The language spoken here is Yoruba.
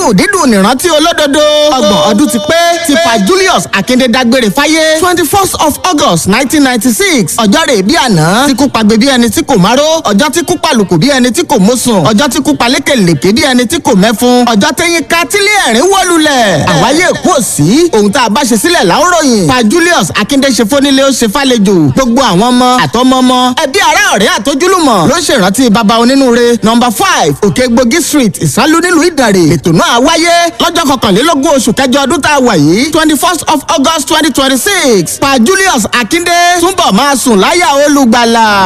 dídùn dídùn nìrántí olódodo. ọgbọ̀n ọdún ti pé ti pa Julius Akinde dágbére fáyé twenty first of August nineteen ninety six ọjọ́ rẹ̀ bí àná tí kú pagbe bí ẹni tí kò máró ọjọ́ tí kú palùkù bí ẹni tí kò mọ́sùn ọjọ́ tí kú palékèlèké bí ẹni tí kò mẹ́fun ọjọ́ tẹ́yìn ká tílé ẹ̀rín wọ́lulẹ̀. àwáyé kú òsì ohun tá a bá ṣe sílẹ̀ láwòrán pa Julius Akinde ṣe fónílé ó ṣe fàlejò gbogbo àwọn ọmọ àtọmọmọ ẹbí ará ọ̀rẹ́ àtojúlùmọ̀ ló ṣèrántí baba onínúure nọmba five òkègbògi street ìsálú nílùú ìdàrè ètò náà wáyé lọ́jọ́ kọkànlélógún oṣù kẹjọ ọdún tá a wà yìí twenty first of August twenty twenty six pa Julius Akinde túnbọ̀ máa sùn láyà olùgbàlà.